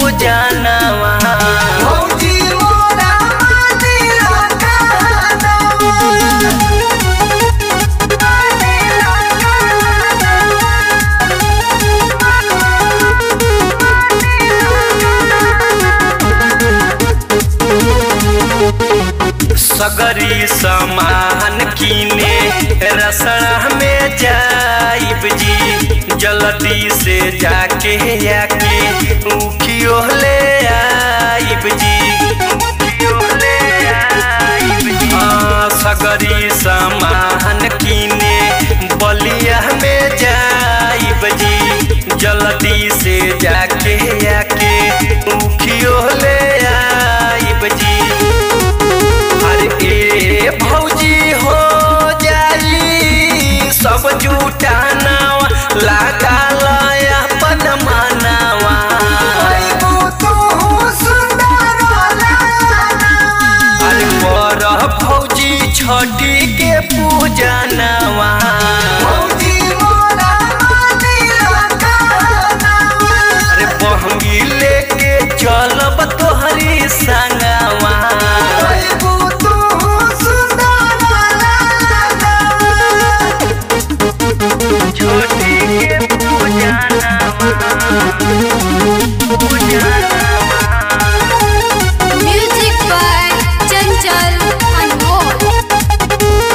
पूजनवा भौजी मोरा मानिला कहनवा सगरी सामान कीने रसड़ा में जाइब जी जल्दी से जाके आके उखियो ले आइब जी उखियो ले आइब जी हाँ, सगरी सामान कीने बलिया में जाइब जी जल्दी से जाके आके उखियो ले आइब जी अरे ए भौजी हो जाई सब जुटानावा लगा लया अपन मानावा आइबो तो सुंदर लालनवा अरे पर भौजी छठी के पूजनवा भौजी मोरा मानिला कहनवा अरे बहंगी लेके चलब तोहरी संगवा आइबो तो सुंदर लालनवा छठी के पूजनवा पूजनवा म्यूजिक बाय चंचल अनमोल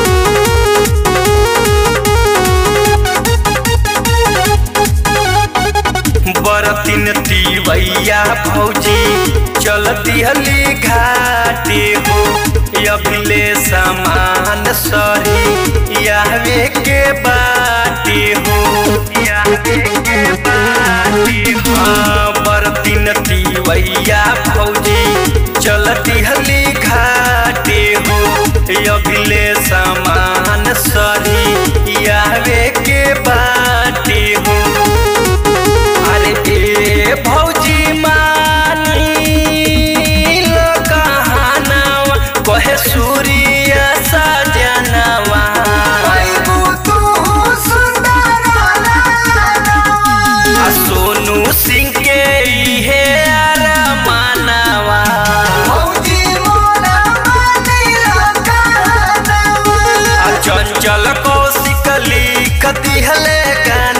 बरतिन तिवैया भौजी चलती हली घाटे हो अभिले समान सरी यावे के बाटे हो यावे के बाटे हो हाँ, बरतिन तिवैया भौजी चलती हली घाटे हो अभिले समान सरी यावे के बाटे हो अरे ए भौजी मानी लो कहानवा कहे सूर्य सजनवा आइबो तो सुंदर लालनवा आ सोनू सिंह के इहे अरमानवा भौजी मोरा मानिला कहनवा आ चंचल कौशिक लिख दिहले गाना